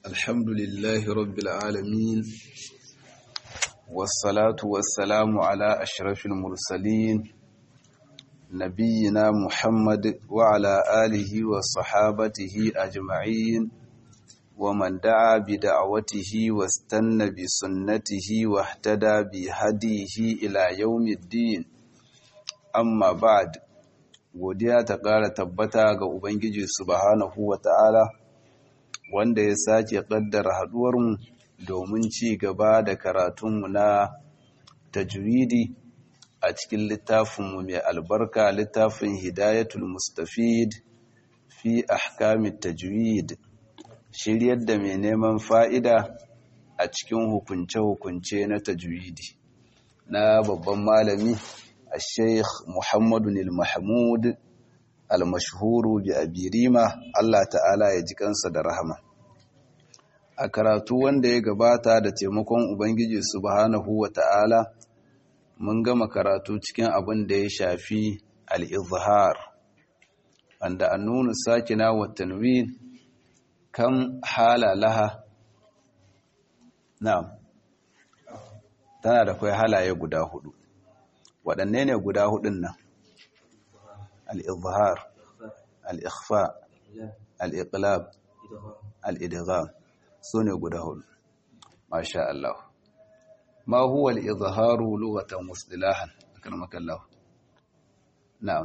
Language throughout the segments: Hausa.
الحمد لله رب العالمين والصلاة والسلام على أشرف المرسلين نبينا محمد وعلى آله وصحابته أجمعين ومن دعا بدعوته واستنى بسنته واهتدى بهديه إلى يوم الدين أما بعد godiya ta ƙara tabbata ga Ubangiji subhanahu wa ta'ala wanda ya sake ƙaddara haɗuwarmu domin ci gaba da karatunmu na tajwidi a cikin littafinmu mai albarka littafin hidayatul mustafid fi ahkamit tajwid shiryar da mai neman fa'ida a cikin hukunce-hukunce na tajwidi na babban malami الشيخ محمد المحمود المشهور بأبيريما الله تعالى ya ji kansa da rahama a karatu wanda ya gabata da taimakon ubangiji subhanahu wa ta'ala mun gama karatu cikin abin da ya shafi al-izhar wanda annunu sakina wa tanwin kam hala laha na'am tana da kai halaye guda hudu waɗanne ne guda hudun nan al'izhar al'ikhfa al'iqlab al'idgham su ne guda hudu masha Allah ma huwa al'izharu lughatan muslilahan akan makallahu na'am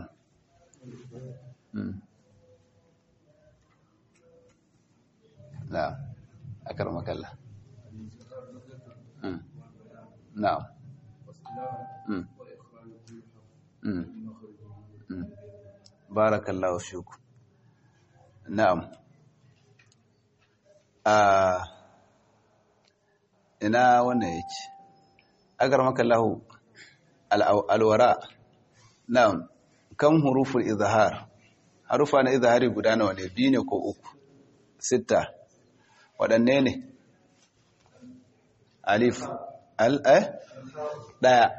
na'am akan makallah na'am barakallahu fiku na'am a ina wannan yake agar makallahu alwara na'am kan huruful izhar harufa na izhari guda nawa ne biyu ne ko uku sita waɗanne ne alif al eh daya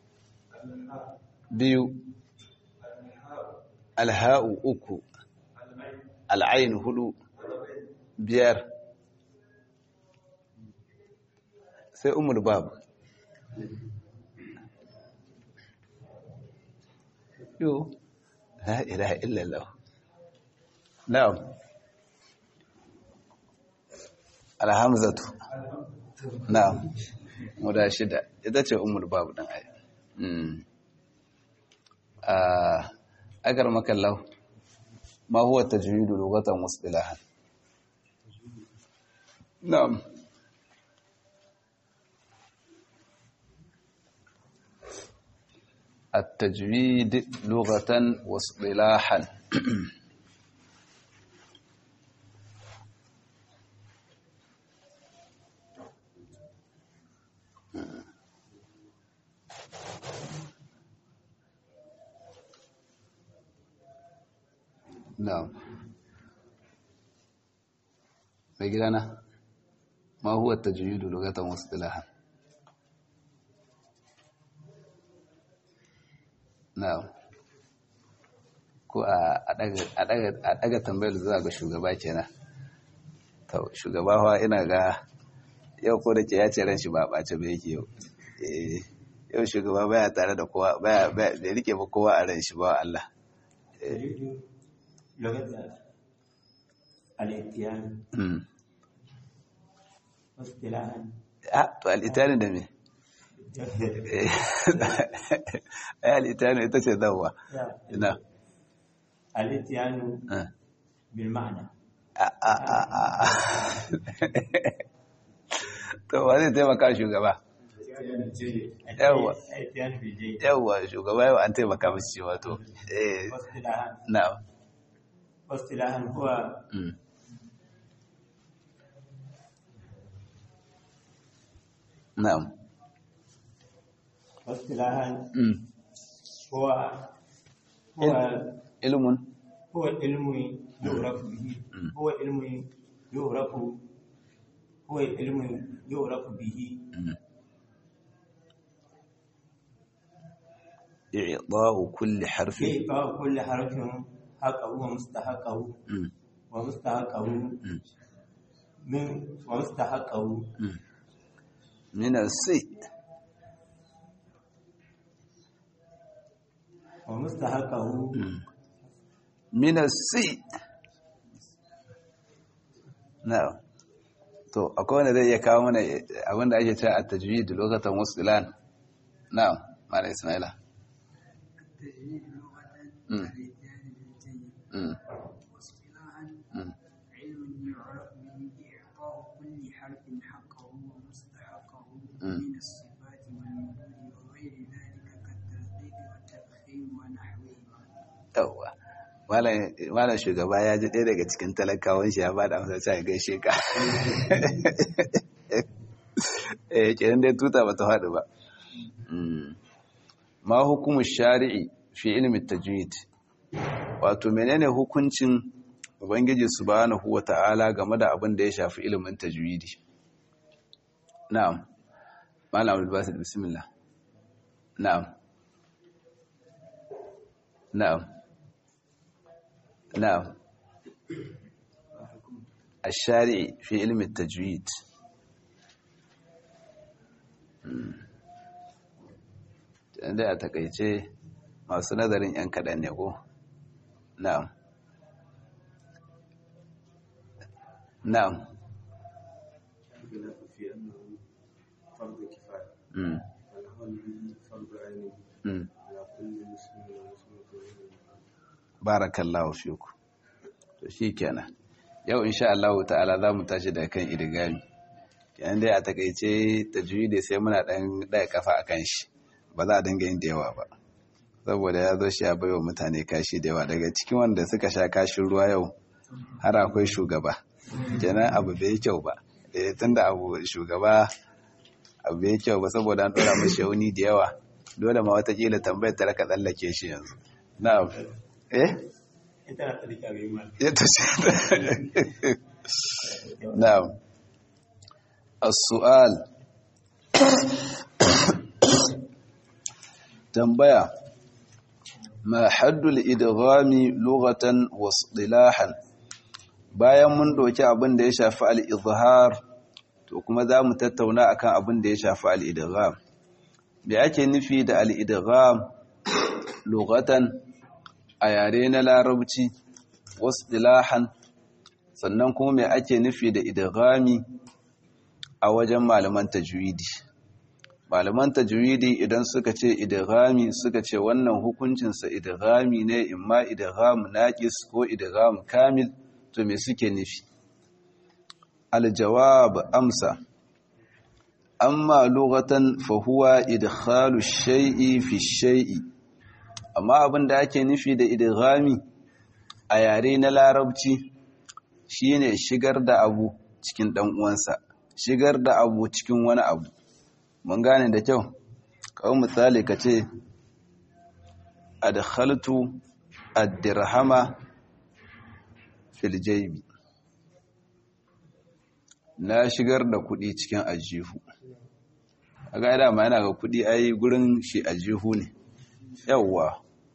biyu alha'u uku al'ain hudu biyar sai umar babu yo la ilaha illallah na'am alhamzatu na'am muda shida ita ce umar babu dan ayi agar makallau ma huwa tajwidu lughatan wasdilahan na'am التجويد لغة واصطلاحا نعم بيجانا ما هو التجويد لغة واصطلاحا na'am ko a daga tambayar zuwa ga shugaba kenan to shugaba fa ina ga yau ko da ke ya ce ran shi ba ɓace ba yake yau yau shugaba baya tare da kowa baya bai rike ba kowa a ran shi ba Allah لغة الاتيان واصطلاحا to al'itani da me ai al'itani ita ce zawa ina الاتيان بالمعنى to wa zai taimaka shugaba yawwa الاتيان بالجيد yawwa shugaba yau an taimaka masu cewa to eh واصطلاحا na'am واصطلاحا هو mm. na'am واصطلاحا mm. هو هو ilmun هو علم يعرف به هو علم يعرف هو علم يعرف به i'da'u kulli harfin إعطاء كل حرف حقه ومستحقه mm. ومستحقه min wa mustahaqqahu min si wa mustahaqqahu min si na to akwai wanda zai iya kawo mana abinda ake cewa a tajwid lokacin wasdilan na'am mala ismaila التجويد لغة مم. الإتيان بالجيد mm. واصطلاحا مم. علم يعرف به إعطاء كل حرف حقه ومستحقه مم. من الصفات والوجود وغير ذلك كالترتيب والتفخيم ونحوهما yawwa malam shugaba ya ji ɗaya daga cikin talakawan shi ya ba da amsa sai gaishe ka eh kenan dai tuta ba ta faɗi ba Mm. ma hukumu shari'i fi ilmi tajwid wato menene hukuncin ubangiji subhanahu wata'ala game da abin da ya shafi ilimin tajwidi na'am malam abdul basit bismillah na'am na'am na'am الشارع في علم التجويد da a takaice masu nazarin 'yan kaɗan ne ko? na'am na'am الخلاف في أنه فرض كفاية mm. والعمل به فرض عين mm. على كل مسلم ومسلمة barakallahu fiku to shikenan yau insha Allah ta'ala za mu tashi da kan idigami kenan dai a takaice tajwidi sai muna dan daya kafa akan shi ba za a dinga yin da yawa ba saboda ya zo shi ya baiwa mutane kashi da yawa daga cikin wanda suka sha kashin ruwa yau har akwai shugaba kenan abu bai kyau ba eh tunda abu shugaba abu bai kyau ba saboda an dora mashi yauni da yawa dole ma watakila tambayar ta raka tsallake shi yanzu na'am eh ita na tsarki a ma ita ce na'am as-su'al tambaya ma haddul idghami lughatan wa istilahan bayan mun doki abin da ya shafi al-izhar to kuma za mu tattauna akan abin da ya shafi al-idgham me ake nufi da al-idgham lughatan a yare na larabci wasu dilahan sannan kuma mai ake nufi da idghami a wajen malaman tajwidi malaman tajwidi idan suka ce idghami suka ce wannan hukuncinsa idghami ne imma idgham naqis ko idgham kamil to me suke nufi aljawab amsa amma lughatan fa huwa idkhalu shay'i fi shay'i amma abin da ake nufi da idghami a yare na larabci shine shigar da abu cikin dan uwansa shigar da abu cikin wani abu mun gane da kyau kawai misali kace adkhaltu ad-dirhama fil jaybi na shigar da kudi cikin ajihu kaga dama yana ga kudi ai gurin shi ajihu ne yawwa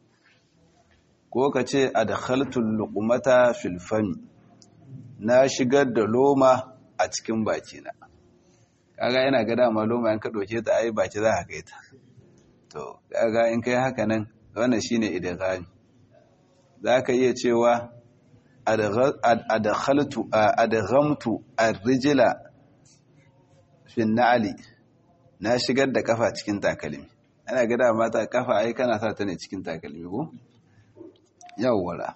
ko ka ce a da haltun lukumata filfami na shigar da loma a cikin bakina kaga yana ga dama loma yanka ɗauke ta ai baki za a kai ta to kaga in kai haka nan wannan shine idghami za ka iya cewa adkhaltu adghamtu ar-rijla fi na'li na shigar da kafa cikin takalmi ana gada mata kafa ai kana sa ta ne cikin takalmi ko yawwara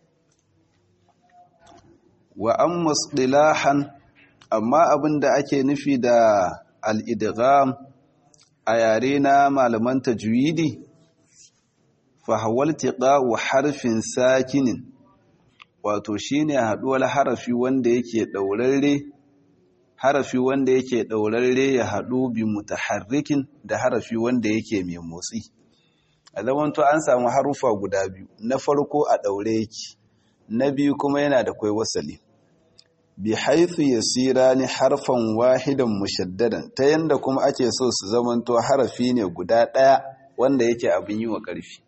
wa amma istilahan amma abinda ake nufi da al-idgham a yare na malaman tajwidi fa hawal tiqa'u harfin sakinin wato shine haduwar harafi wanda yake daurarre harafi wanda yake ɗaurarre ya haɗu bi mutaharrikin da harafi wanda yake mai motsi a zamanto an samu harufa guda biyu na farko a ɗaure yake na biyu kuma yana da kwai wasali bi haithu yasira ni harfan wahidan mushaddadan ta yanda kuma ake so su zamanto harafi ne guda ɗaya wanda yake abin yi wa ƙarfi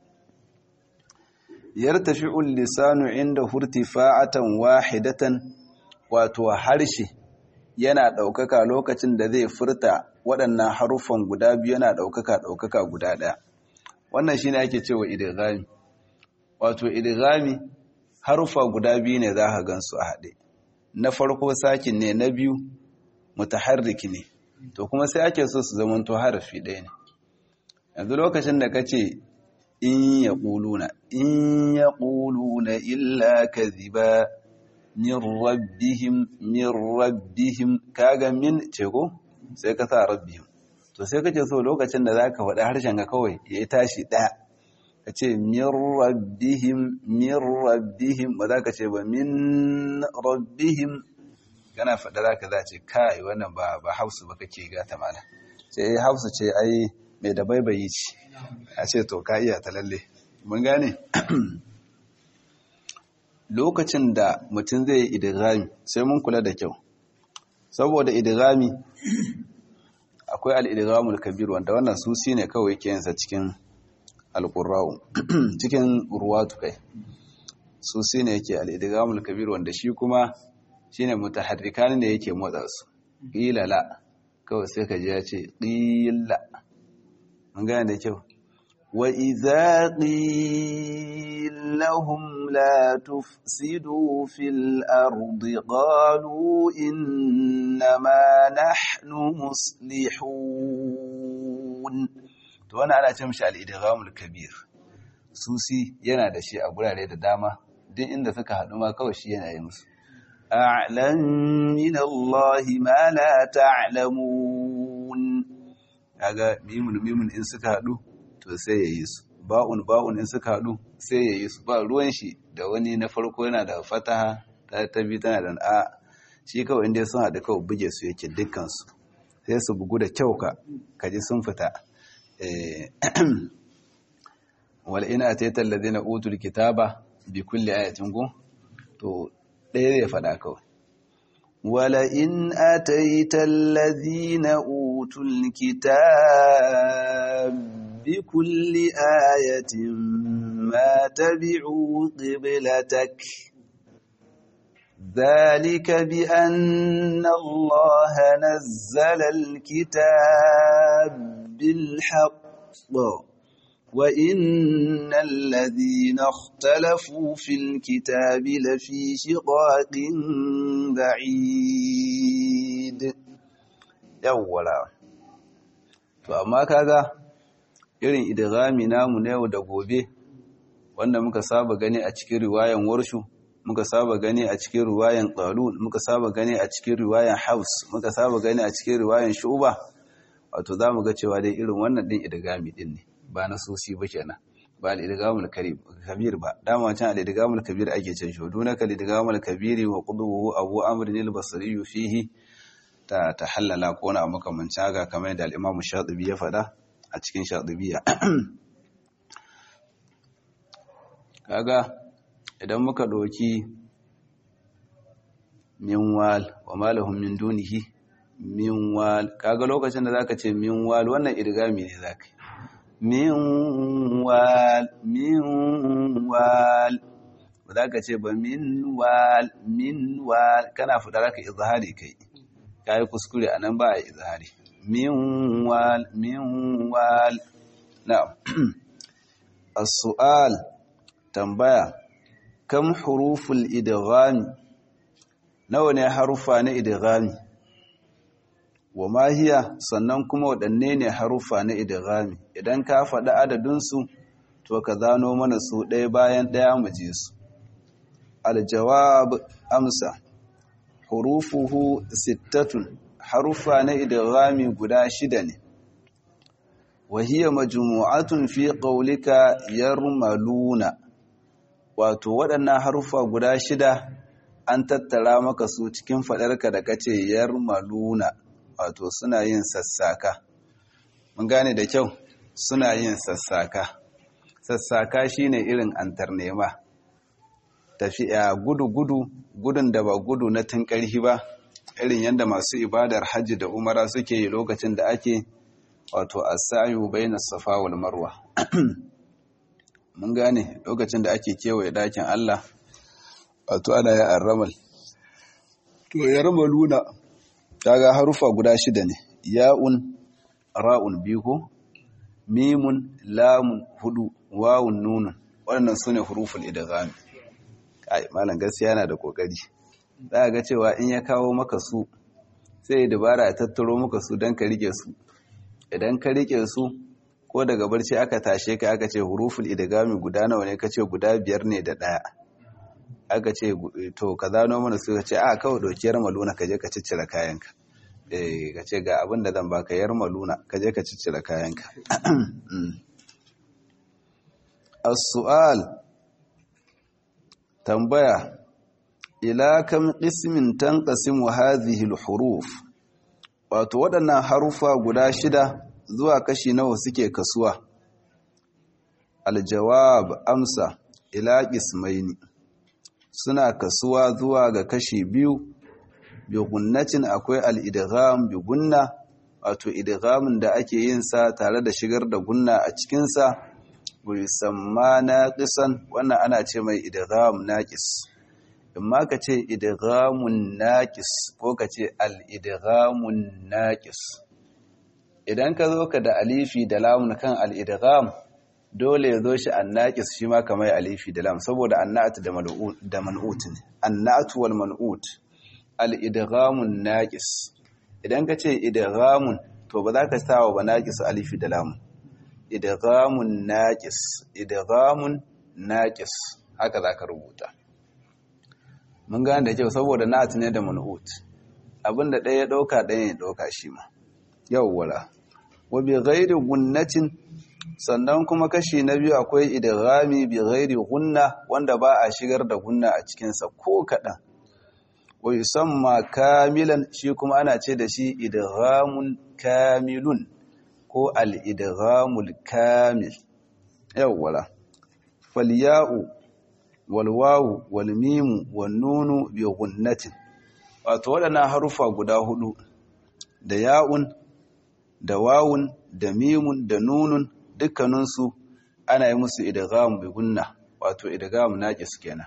yartafi'ul lisanu inda hurtifa'atan wahidatan wato harshe yana ɗaukaka lokacin da zai furta waɗannan haruffan guda biyu yana ɗaukaka ɗaukaka guda ɗaya wannan shine ake cewa idghami wato idghami haruffa guda biyu ne za ka gansu a haɗe na farko sakin ne na biyu mutaharrik ne to kuma sai ake so su zama to harafi ɗaya ne yanzu lokacin da kace in yaquluna in yaquluna illa kadhiba min rabbihim min rabbihim kaga min ce ko sai ka sa rabbihim to sai kace so lokacin da zaka faɗi harshen ka kawai ya tashi ɗaya ka ce min rabbihim min rabbihim ba za ka ce ba min rabbihim kana faɗa za ka za ce kai wannan ba ba hausu ba kake gata mana sai hausu ce ai mai da baibayi ce a ce to ka iya ta lalle mun gane lokacin da mutum zai yi idigami sai mun kula da kyau saboda idigami akwai al'idigamul kabir wanda wannan susi ne kawai ke yinsa cikin alƙurrawu cikin ruwatu kai susi ne yake al'idigamul kabir wanda shi kuma shi ne mutaharrika ne yake motsa su ƙilala kawai sai ka ji ya ce ƙila mun gane da kyau wa iza qilahum la tufsidu fil ardi qalu innama nahnu muslihun to wannan ana ce mishi al-idghamul kabir susi yana da shi a gurare da dama duk inda suka haɗu ma kawai shi yana yi musu a'lam min Allah ma la ta'lamun kaga mimun mimun in suka haɗu to sai ya yi su ba'un ba'un in suka haɗu sai ya yi su ba ruwan shi da wani na farko yana da fataha ta tabi tana da a shi kawai inda sun haɗu kawai buge su yake dukkan su sai su bugu da kyau ka kaji sun fita wal ina atayta alladhina utul kitaba bi kulli ayatin gu to ɗaya zai faɗa kawai wala in ataita alladhina utul kitab bi kulli ayatin ma tabi'u qiblatak ذلك بأن الله نزل الكتاب بالحق وإن الذين اختلفوا في الكتاب لفي شقاق بعيد yawwala to amma kaga irin idghami namu na yau da gobe wanda muka saba gani a cikin riwayan warshu muka saba gani a cikin riwayan qalun muka saba gani a cikin riwayan haus muka saba gani a cikin riwayan shuba wato zamu ga cewa dai irin wannan din idghami din ne ba na sosi ba kenan ba al-idgamul kabir ba dama can al-idgamul kabir ake cin shi dunaka al-idgamul kabiri wa quduhu abu amr al-basri fihi ta tahallala ko na makamancin haka kamar yadda al-imam shatibi ya faɗa a cikin shatibiya kaga idan muka doki minwal wa malahum min dunihi minwal kaga lokacin da zaka ce minwal wannan idgami ne zaka yi minwal minwal ba za ka ce ba minwal minwal kana fita za ka izhari kai ka yi kuskure a nan ba a izhari minwal minwal na as-su'al tambaya kam huruful idghami nawa ne harufa na idghami wa mahiya sannan kuma waɗanne ne haruffa na idghami idan ka faɗi adadinsu to ka zano mana su ɗaya bayan ɗaya mu ji su aljawab amsa hurufuhu sittatun haruffa na idghami guda shida ne wa hiya majmu'atun fi qawlika yarmaluna wato waɗannan haruffa guda shida an tattara maka su cikin faɗarka da kace yarmaluna wato suna yin sassaka mun gane da kyau suna yin sassaka sassaka shine irin antarnema tafiya gudu-gudu gudun da ba gudu na tun ƙarfi ba irin yadda masu ibadar hajji da umara suke yi lokacin da ake wato asayu bayna safa wal marwa mun gane lokacin da ake kewaye dakin Allah wato ana yi arramal to ya rama luna kaga harufa guda shida ne ya'un ra'un biyu ko mimun lamun hudu wawun nunun waɗannan su ne huruful idgham kai malam gaskiya yana da kokari za ga cewa in ya kawo maka su sai ya dabara ya tattaro maka su don ka rike su idan ka rike su ko daga barci aka tashe ka aka ce huruful idghami guda nawa ne kace guda biyar ne da daya aka ce to ka zano mana su ka ce a kawai dokiyar maluna ka je ka ciccire kayanka eh ka ce ga abin da zan baka yar maluna ka je ka ciccire kayanka as-su'al tambaya ila kam qismin tanqasimu hadhihi al-huruf wato waɗannan harufa guda shida zuwa kashi nawa suke kasuwa aljawab amsa ila qismaini suna kasuwa zuwa ga kashi biyu bi gunnatin akwai al-idgham bi gunna wato idghamin da ake yin sa tare da shigar da gunna a cikin sa yusamma naqisan wannan ana ce mai idgham naqis imma ka ce idghamun naqis ko ka ce al-idghamun naqis idan ka zo ka da alifi da lamun kan al-idgham dole ya zo shi an-naqis shi ma kamar alifi da lam saboda an-na'at da mal'ut da man'ut ne an-na'at wal man'ut al-idghamun naqis idan ka ce idghamun to ba za ka sawa ba naqis alifi da lamun idghamun naqis idghamun naqis haka zaka rubuta mun gane da kyau saboda na'at ne da man'ut abinda ɗaya ya ɗauka ɗaya ya ɗauka shi ma yawwala wa bi ghairi gunnatin sannan kuma kashi na biyu akwai idghami bi ghairi gunna wanda ba a shigar da gunna a cikin sa ko kaɗan wa yusamma kamilan shi kuma ana ce da shi idghamun kamilun ko al-idghamul kamil yawwala falya'u walwawu walmimu wannunu bi gunnatin wato waɗannan harufa guda hudu da ya'un da wawun da mimun da nunun dukkaninsu ana yi musu idgham bi gunna wato idgham naqis kenan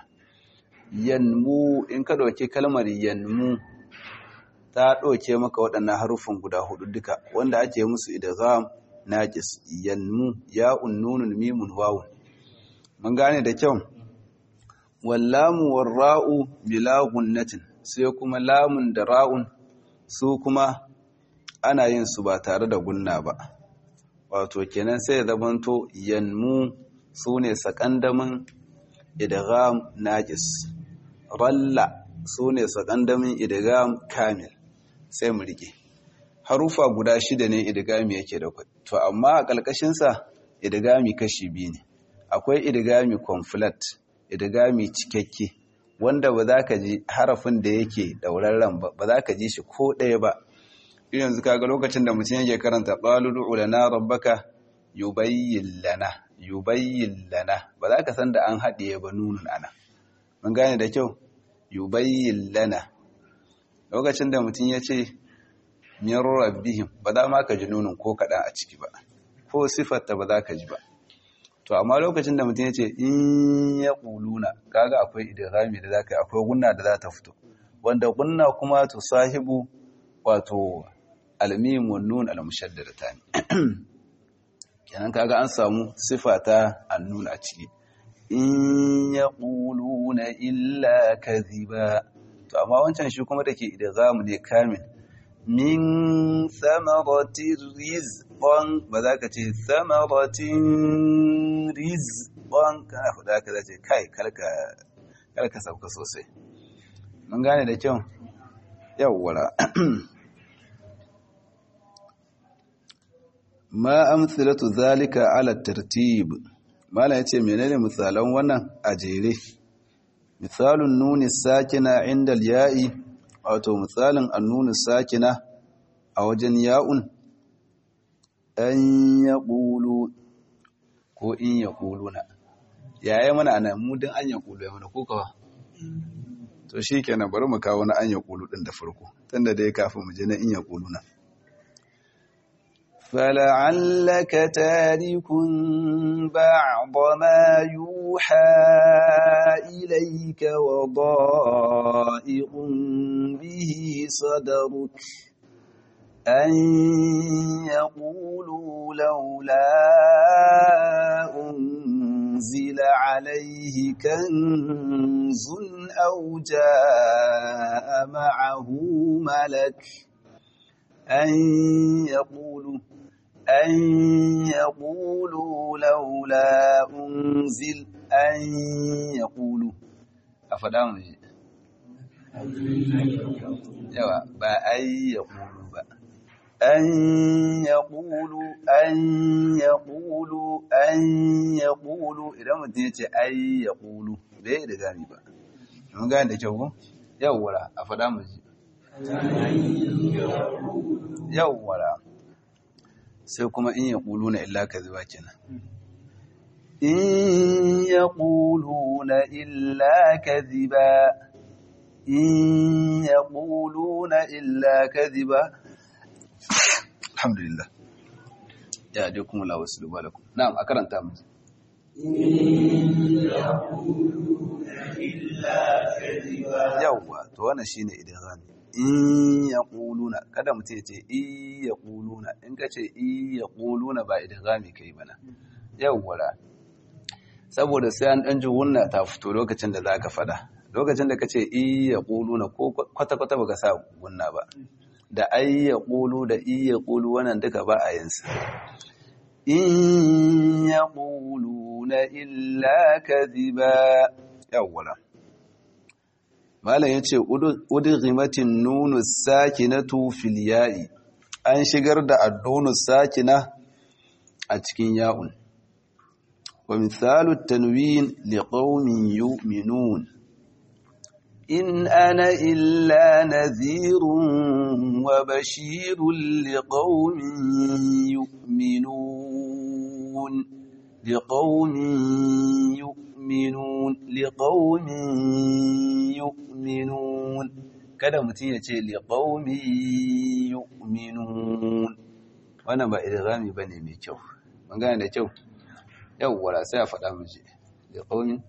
yanmu in ka dauki kalmar yanmu ta dauke maka waɗannan harufan guda hudu duka wanda ake musu idgham naqis yanmu ya'un nunun mimun wawun mun gane da kyau wallamu warra'u bila gunnatin sai kuma lamun da ra'un su kuma ana yin su ba tare da gunna ba wato kenan sai zamanto yanmu su ne sakandamin idgham naqis ralla su ne sakandamin idgham kamil sai mu rike harufa guda shida ne idgami yake da kwai to amma a ƙalƙashin sa idgami kashi biyu ne akwai idgami conflat idgami cikakke wanda ba za ka ji harafin da yake daurarren ba ba za ka ji shi ko ɗaya ba yanzu kaga lokacin da mutum yake karanta qalulu lana rabbaka yubayyin lana yubayyin lana ba za ka san da an haɗiye ba nunun ana mun gane da kyau yubayyin lana lokacin da mutum ya ce min rabbihim ba za ma ka ji nunun ko kaɗan a ciki ba ko sifarta ba za ka ji ba to amma lokacin da mutum ya ce in ya ƙuluna kaga akwai idirami da za ka yi akwai gunna da za ta fito wanda gunna kuma to sahibu wato almim wa nun al-mushaddadata ne kenan kaga an samu sifa ta annun a ciki in yaquluna illa kadhiba to amma wancan shi kuma dake idgham ne kamil min thamarati rizqan ba za ka ce thamaratin rizqan kana faɗa ka zace kai kalka kalka sauka sosai mun gane da kyau yawwara ma amsalatu zalika ala tartib mala yace menene misalan wannan a jere misalun nuni sakina inda ya'i wato misalin annuni sakina a wajen ya'un an yaqulu ko in yaquluna yaya mana anan mu din an yaqulu ya mana ko kawa to shikenan bari mu kawo na an yaqulu din da farko tunda dai kafin mu je na in yaquluna فلعلك تارك بعض ما يوحى إليك وضائق به صدرك أن يقولوا لولا أنزل عليه كنز أو جاء معه ملك أن يقولوا أن يقولوا لولا أنزل أن يقولوا أفدام yawa ba ai ya ƙulu ba an ya ƙulu an ya ƙulu an ya ƙulu idan mutum ya ce ai ya ƙulu bai da gani ba mun gani da kyau ko yawwara a faɗa mu ji yawwara sai kuma in ya ƙulu na illa ka zuba kenan in ya ƙulu na illa ka ziba إن يقولون إلا كذبا الحمد لله يا ديكم الله وسلم لكم نعم أكرم تامز yawwa to wannan shine idghami in yaquluna kada mutum ya ce i yaquluna in ka ce i yaquluna ba idghami kai bana yawwa saboda sai an dan ji wunna ta fito lokacin da zaka fada lokacin da ka ce iya ƙulu na ko kwata-kwata ba ka sa gunna ba da ai ya ƙulu da iya ƙulu wannan duka ba a yinsa in ya ƙulu na illa ka ziba yawwala malam ya ce udghimatin nunu sakinatu fil ya'i an shigar da addonu sakina a cikin ya'un wa misalu tanwin liqaumin yu'minun إن أنا إلا نذير وبشير لقوم يؤمنون لقوم يؤمنون لقوم يؤمنون kada mutum ya ce liƙaumi yu'minun wannan ba idghami bane mai kyau mun gane da kyau yawwa sai a faɗa mu je liƙaumin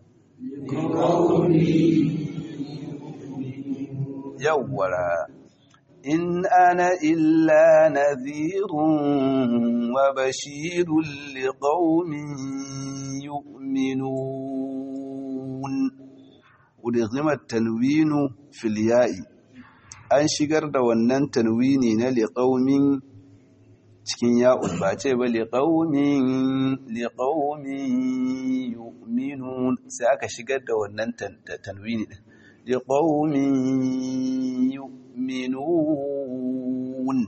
yawwara in ana illa nadhirun wa bashirun liqaumin yu'minun udghimat tanwinu fil ya'i an shigar da wannan tanwini na liqaumin cikin ya'un ba ce ba liqaumin liqaumin yu'minun sai aka shigar da wannan tanwini din لقوم يؤمنون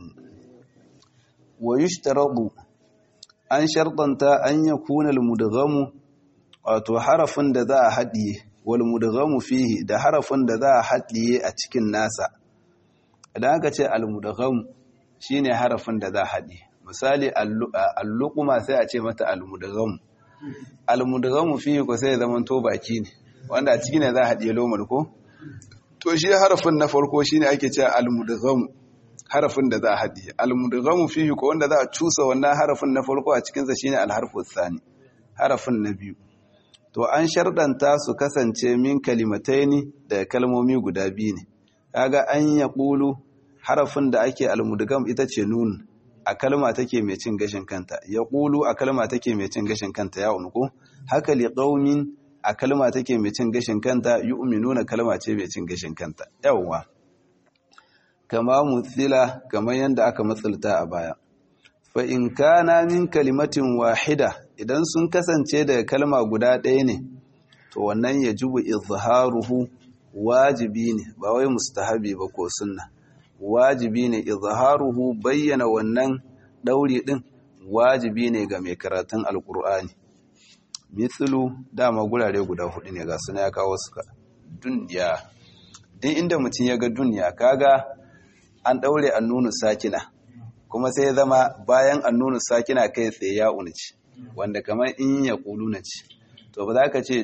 ويشترط an shartanta an ya kuna almudghamu wato harafin da za a haɗiye wal mudghamu fihi da harafin da za a haɗiye a cikin nasa idan aka ce almudghamu shine harafin da za a haɗiye misali alluquma sai a ce mata almudghamu almudghamu fihi ko sai zaman to baki ne wanda a ciki ne za a haɗiye lomar ko to shi harafin na farko shine ake cewa almudgham harafin da za a haɗiye almudgham fihi ko wanda za a cusa wannan harafin na farko a cikin sa shine alharfu thani harafin na biyu to an shardanta su kasance min kalimataini da kalmomi guda biyu ne kaga an yaqulu harafin da ake almudgham ita ce nun a kalma take mai cin gashin kanta yaqulu a kalma take mai cin gashin kanta ya unku haka liqaumin a kalma take mai cin gashin kanta yu'minuna kalma ce mai cin gashin kanta yawwa kama mutsila kamar yadda aka matsalta a baya fa in kana min kalimatin wahida idan sun kasance daga kalma guda ɗaya ne to wannan yajibu izharuhu wajibi ne ba wai mustahabi ba ko sunna wajibi ne izharuhu bayyana wannan dauri din wajibi ne ga mai karatun alkur'ani mithlu dama gurare guda hudu ne ga suna ya kawo suka duniya din inda mutum ya ga duniya kaga an daure annunu sakina kuma sai ya zama bayan annunu sakina kai tsaye ya unci wanda kamar in ya kulu na ci to ba za ka ce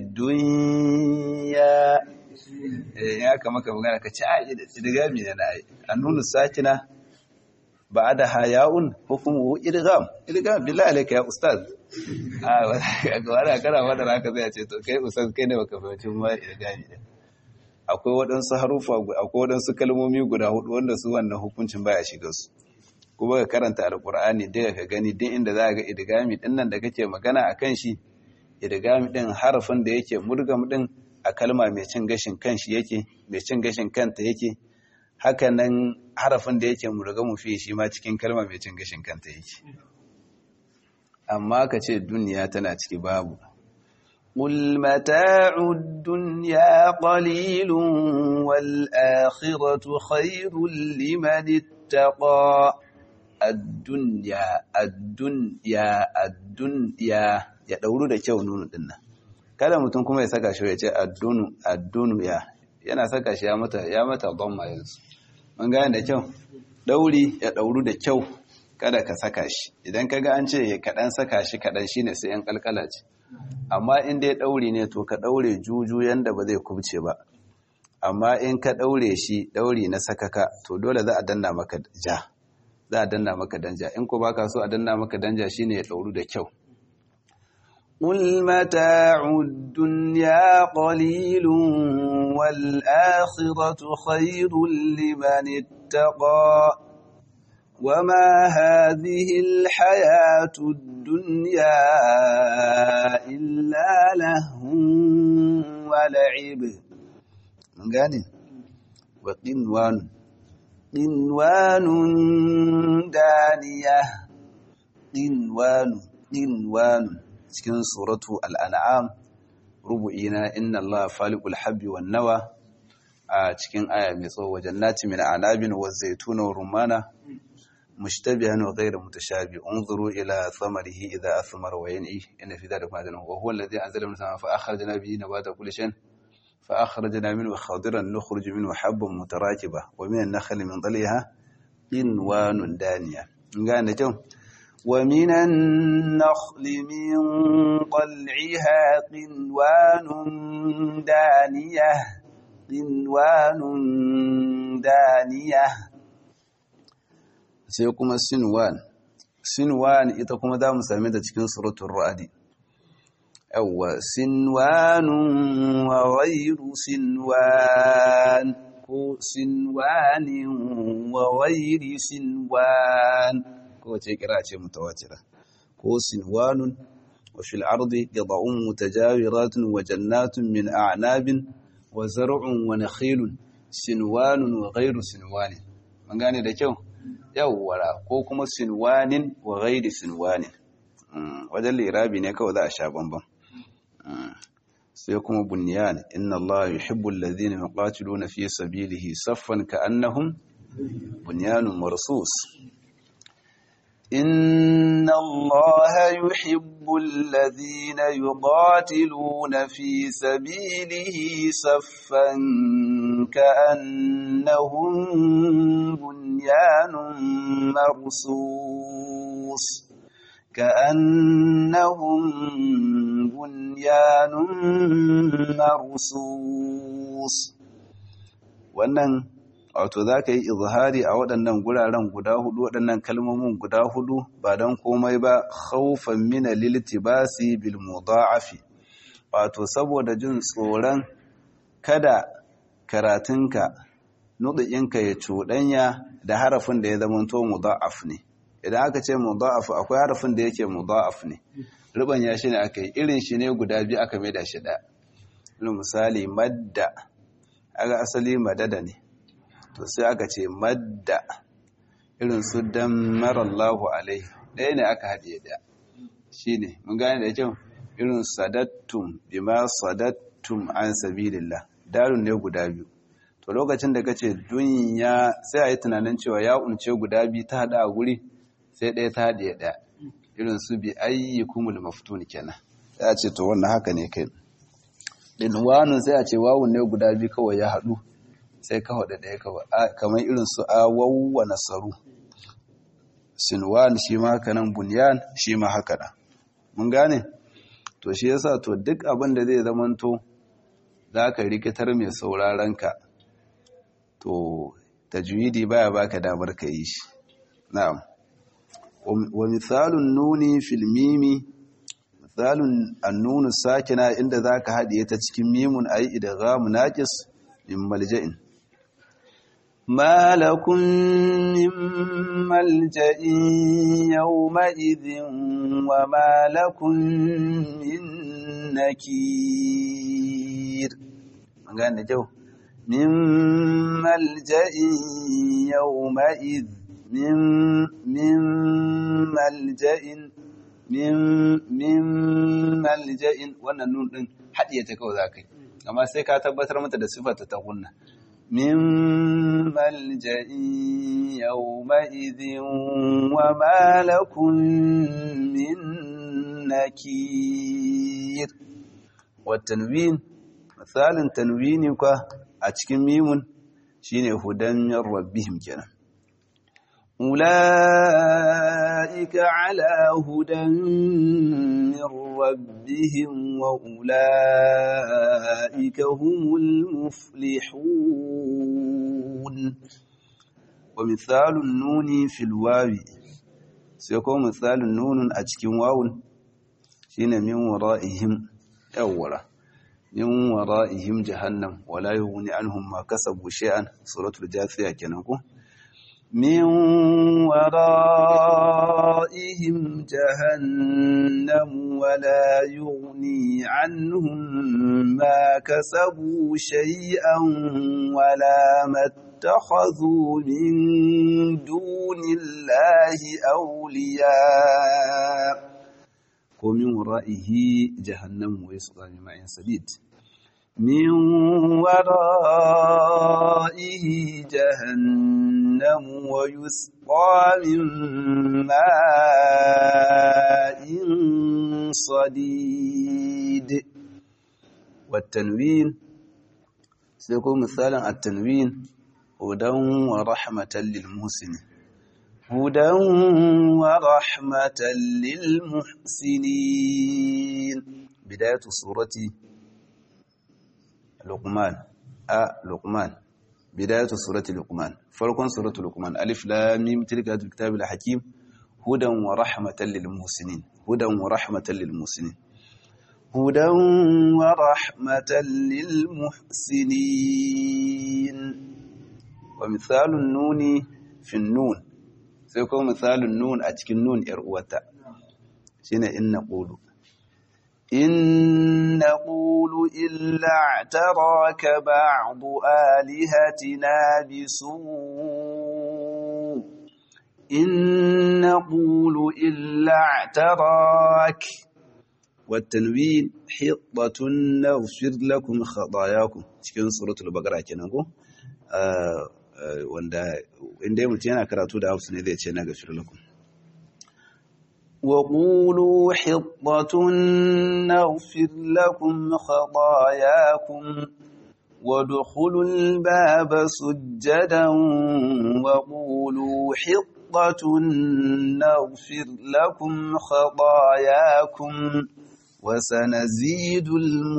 duniya ya kama ka magana ka ce a idgam ne na ai annunu sakina ba da haya'un hukumu idgham idgham billahi alayka ya ustaz a wani kana wadda haka zai ce to kai ustaz kai ne baka fahimci ma idghami din akwai waɗansu harufa akwai waɗansu kalmomi guda hudu wanda su wannan hukuncin baya shiga su kuma ka karanta alkur'ani daga ka gani duk inda za ga idgami din nan da kake magana akan shi idgami din harafin da yake murgam din a kalma mai cin gashin kanshi yake mai cin gashin kanta yake haka nan harafin da yake murgamu fi shi ma cikin kalma mai cin gashin kanta yake amma ka ce duniya tana ciki babu قل متاع الدنيا قليل والآخرة خير لمن اتقى الدنيا الدنيا الدنيا ya dauru da kyau nunu din nan kada mutum kuma ya saka shi ya ce addunu addunu ya yana saka shi ya mata ya mata dhamma yanzu mun gane da kyau dauri ya dauru da kyau kada ka saka shi idan kaga an ce kaɗan saka shi kaɗan shine sai yan kalkala ce amma in dai ɗauri ne to ka ɗaure juju yanda ba zai kubce ba amma in ka ɗaure shi ɗauri na sakaka to dole za a danna maka ja za a danna maka danja in ko baka so a danna maka danja shine ya ɗauru da kyau قل متاع الدنيا قليل والآخرة خير لمن اتقى وما هذه الحياة الدنيا إلا لهو ولعب من قال وقنوان قنوان دانية قنوان قنوان cikin suratu al'an'am rubu'ina inna Allah faliqul habbi wan nawa a cikin aya mai tsawo wajen nati min anabin wa zaituna wa rumana مشتبها وغير متشابه انظروا إلى ثمره إذا أثمر وينعي إن في ذلك معدن وهو الذي أنزل من السماء فأخرجنا به نبات كل شيء فأخرجنا منه خضرا نخرج منه حبا متراكبة ومن النخل من ظلها قنوان دانية قال جو ومن النخل من طلعها قنوان دانية قنوان دانية sai kuma sinwan sinwan ita kuma za mu same ta cikin suratun ra'adi yawwa sinwanun wa ghayru sinwan ko sinwanin wa ghayri sinwan ko wace kira ce mutawatira ko sinwanun wa fil ardi qita'un mutajawiratun wa jannatun min a'nabin wa zar'un wa nakhilun sinwanun wa ghayru sinwanin mun gane da kyau yawwara ko kuma sinwanin wa ghairi sinwanin wajen lirabi ne kawai za a sha bambam sai kuma bunyan inna Allah yuhibbu alladhina yuqatiluna fi sabilihi saffan ka'annahum bunyanun marsus إن الله يحب الذين يقاتلون في سبيله صفا كأنهم بنيان مرصوص كأنهم بنيان مرصوص wannan wato za ka yi izhari a waɗannan guraren guda hudu waɗannan kalmomin guda hudu ba don komai ba haufan mina liltibasi bil mudha'afi wato saboda jin tsoron kada karatunka nuɗinka ya cuɗanya da harafin da ya zama to mudha'af ne idan aka ce mudha'af akwai harafin da yake mudha'af ne rubanya shi ne aka yi irin shi ne guda biyu aka mai da shi ɗaya misali madda aga asali madada ne to sai aka ce madda irin su dan marallahu alaihi ɗaya ne aka haɗe ɗaya shi ne mun gane da kyau irin sadattum bima sadattum an sabilillah darun ne guda biyu to lokacin da kace dunya sai a yi tunanin cewa ya unce guda biyu ta haɗa a guri sai ɗaya ta haɗe ɗaya irin su bi ayyukumul maftun kenan sai a ce to wannan haka ne kai dinwanun sai a ce wawun ne guda biyu kawai ya haɗu sai ka haɗa ɗaya kawai kamar irin su awawwa nasaru sinwan shi ma haka nan bunyan shi ma haka nan mun gane to shi yasa to duk abin da zai zamanto za ka rikitar mai sauraron ka to tajwidi baya baka damar ka yi shi na'am wa misalun nuni fil mimi misalun annunu sakina inda zaka haɗiye ta cikin mimun ayi idghamu naqis min malja'in ما لكم من ملجأ يومئذ وما لكم من نكير magana jau min malja'in yawma'id min min malja'in min min malja'in wannan nun din hadiye ta kawai zakai amma sai ka tabbatar mata da sifarta ta gunna min malja'in yawma'idin wa ma lakum min nakir wa tanwin misalin tanwini kwa a cikin mimun shine hudan min rabbihim kenan ulaika ala hudan min rabbihim wa ulaika humul muflihun wa misalun nuni fil wawi sai ko misalin nunun a cikin wawun shine min wara'ihim yawwara min wara'ihim jahannam wala yughni anhum ma kasabu shay'an suratul jathiya kenan ko min wara'ihim jahannam wala yughni anhum ma kasabu shay'an wala mattakhadhu min dunillahi awliya ko min wara'ihi jahannam wa yasqa min ma'in sadid min wara'ihi jahannam wa yusqa min ma'in sadid والتنوين سيكون مثالا التنوين هدى ورحمة للمحسنين هدى ورحمة للمحسنين بداية سورة لقمان أ لقمان بداية سورة لقمان فرق سورة لقمان ألف لام ميم تلك الكتاب الحكيم هدى ورحمة للمحسنين هدى ورحمة للمحسنين هدى ورحمة للمحسنين ومثال النون في النون sai kuma misalin nun a cikin nun ‘yar uwata shi ne in na ƙulu. In na ƙulu illa tara ka ba'adu alihatina bisu. In na ƙulu illa tara والتنوين حطة نغفر لكم خطاياكم cikin suratul baqara kenan ko wanda inda mutum yana karatu da hausa ne zai ce na gafir lakum wa qulu hittatun naghfir lakum khatayakum وادخلوا الباب سجدا وقولوا حطة نغفر لكم خطاياكم وسنزيد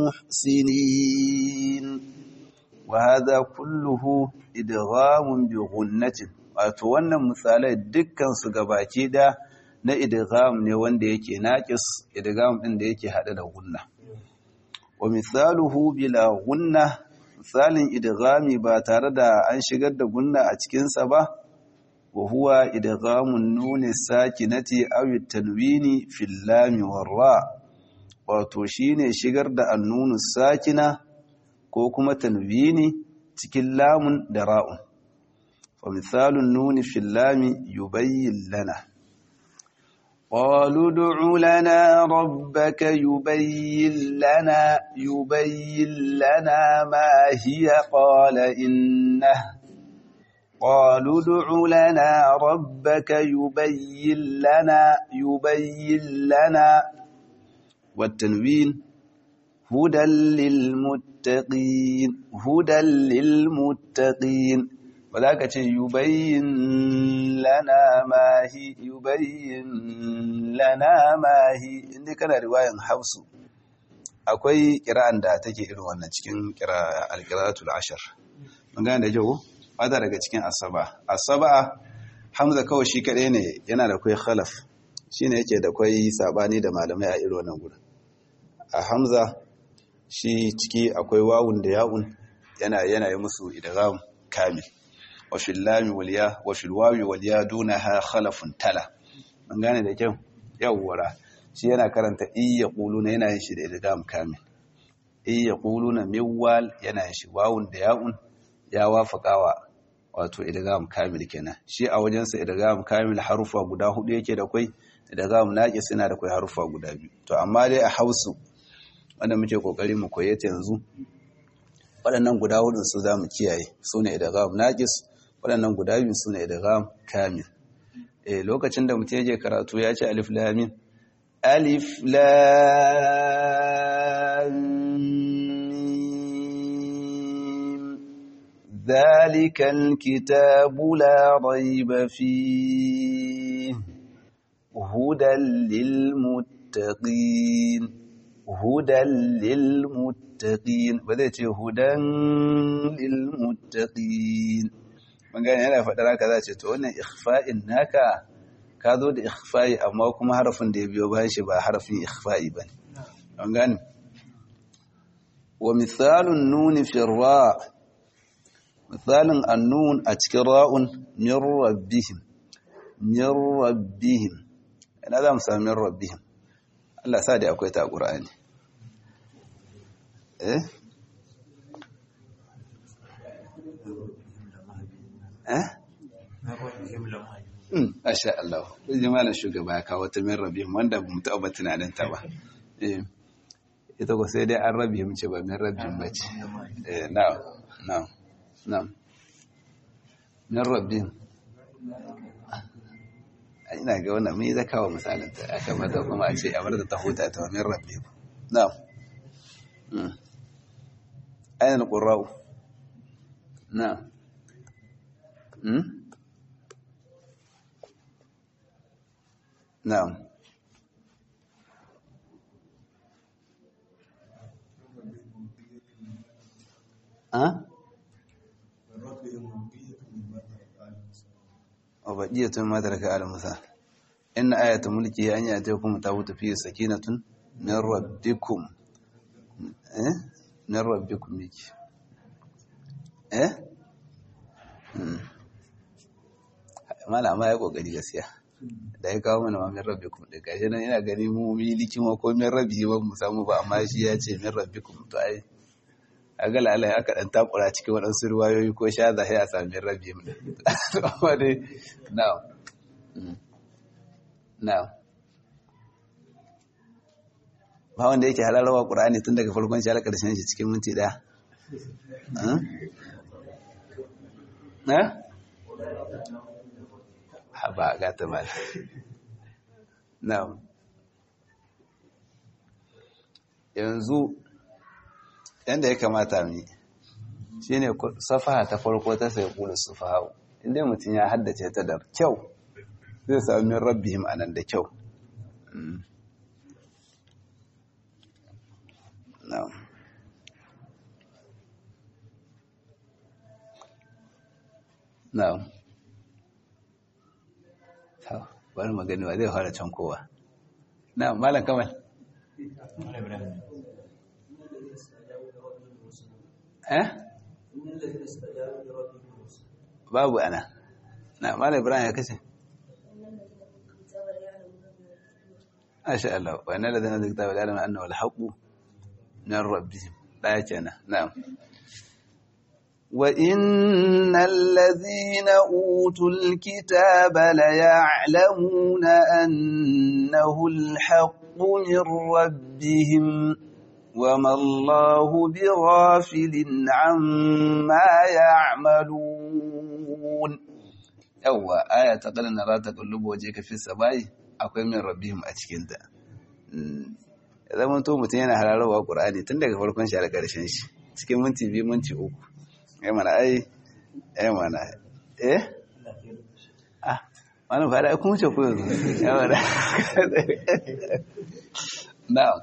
المحسنين وهذا كله idghamun bi ghunnatin wato wannan misalai dukkan su gabaki da na idgham ne wanda yake naqis idgham din da yake hada da gunna wa misaluhu bila gunna misalin idghami ba tare da an shigar da gunna a cikin sa ba wa huwa idghamun nuni sakinati aw tanwini fil lam ra wato shine shigar da annunu sakina ko kuma tanwini cikin lamun da ra'un fa misalun nuni fil lami yubayyin lana qalu ud'u lana rabbaka yubayyin lana yubayyin lana ma hiya qala innahu قالوا ادع لنا ربك يبين لنا يبين لنا والتنوين هدى للمتقين هدى للمتقين وذاك يبين لنا ما هي يبين لنا ما هي inda kana riwayan hafsu akwai kira'an da take irin wannan cikin al-qira'atul ashar mun gane da jawo fata daga cikin asaba asaba hamza kawai shi kadai ne yana da kai khalaf shine yake da kai sabani da malamai a irin wannan gurin a hamza shi ciki akwai wawun da ya'un yana yana yi musu idgham kamil wa fil lami wal ya wa fil wawi wal ya dunaha khalafun tala an gane da kyau yawwara shi yana karanta iya quluna yana yin shi da idgham kamil iya quluna miwal yana yin shi wawun da ya'un ya wafaqawa wato idgham kamil kenan shi a wajensa idgham kamil harufa guda hudu yake da kai idgham naqis yana da kai harufa guda biyu to amma dai a hausu wanda muke kokari mu koye ta yanzu waɗannan guda hudun su zamu kiyaye sune idgham naqis waɗannan guda biyu sune idgham kamil eh lokacin da mutum yake karatu ya ce alif lam mim alif lam mim zalikal kitabu la rayba fihi hudan lil muttaqin hudan lil muttaqin ba zai ce hudan lil muttaqin magana yana faɗar haka za ce to wannan ikhfa'in naka ka zo da ikhfa'i amma kuma harafin da ya biyo bayan shi ba harafin ikhfa'i ba an gane wa misalun nuni fi ra misalin annun a cikin ra'un min rabbihim min rabbihim ina za mu sami min rabbihim Allah sa da akwai ta Qur'ani eh eh Masha Allah, ji malam shugaba ya kawo ta min rabihim wanda ba mu taɓa tunanin ta ba. Ita ko sai dai an rabihim ce ba min rabihim ba ce. Na'am, na'am, na'am. Min rabihim. Ina ga wannan mun yi zaka wa misalin ta, aka mata kuma a ce a bar da ta huta ta min rabihim. Na'am. Ainihin ƙura'u. Na'am. نعم ها وبقية ما ترك آل موسى إن آية ملكه أن يأتيكم تابوت فيه سكينة من ربكم إيه؟ من ربكم بك إيه؟ mala ma ya kokari gaskiya da ya kawo mana mamin rabbikum da gashi nan ina gani mu mi likima ko min rabbi ba mu samu ba amma shi ya ce min rabbikum to ai aga lalai aka dan takura cikin waɗansu ruwayoyi ko sha zahi a sami min rabbi mu amma dai now now ba wanda yake halarwa qur'ani tun daga farkon shi har karshen shi cikin minti daya eh haba gata mal na'am yanzu yanda ya kamata mu shine safaha ta farko ta sai kula sufaha inda mutum ya haddace ta da kyau zai sami min rabbihim anan da kyau na'am na'am bari magani wa zai fara can kowa na malam kamal eh babu ana na malam ibrahim ya kace Asha Allah wa inna ladana zikta wa ya'lamu annahu al-haqqu min rabbihim la yakana na'am وإن الذين أوتوا الكتاب ليعلمون أنه الحق من ربهم وما الله بغافل عما يعملون يوا آية تقول أن لا تقلب وجهك في السماء akwai min rabbihim a cikinta zaman to mutum yana hararwa ƙur'ani tun daga farkon shi a ƙarshen shi cikin minti biyu minti uku ya mana ai ya mana eh ah wani fara ai kuma ce ku yanzu ya mana na'am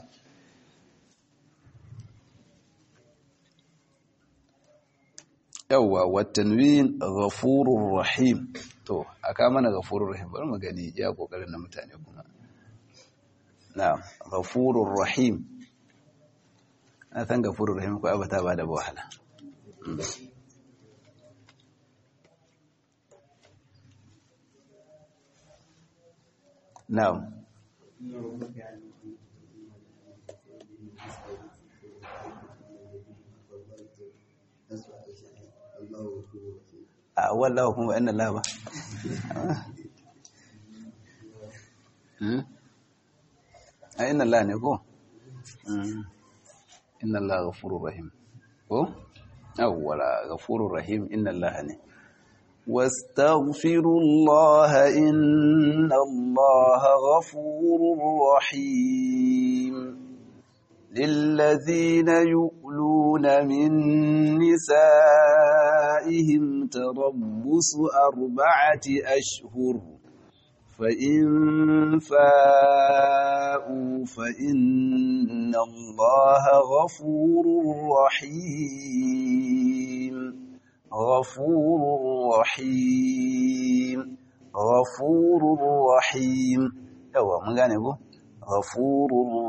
yawwa watanwin ghafurur rahim to aka mana ghafurur rahim bari mu gani ya kokarin na mutane kuma na'am ghafurur rahim na san ghafurur rahim ko abata ba da wahala na'am a wallahu kuma inna Allah ba a inna Allah ne ko inna Allah ghafurur rahim ko awwala ghafurur rahim inna Allah ne واستغفروا الله إن الله غفور رحيم للذين يؤلون من نسائهم تربص أربعة أشهر فإن فاءوا فإن الله غفور رحيم غفور رحيم غفور رحيم يوا من gane ko غفور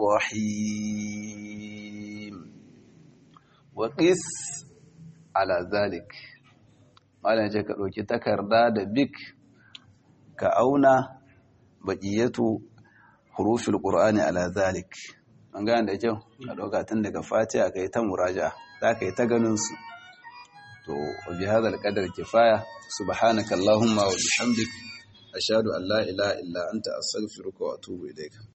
رحيم وقس على ذلك malam ce ka ɗauki takarda da bik ka auna baƙiyatu hurufin ƙur'ani ala zalik an gane da kyau ka ɗauka tun daga fatiha ka yi ta muraja za ka yi ta ganinsu to bi hadha alqadar kifaya subhanaka allahumma wa bihamdik ashhadu an la ilaha illa anta astaghfiruka wa atubu ilayka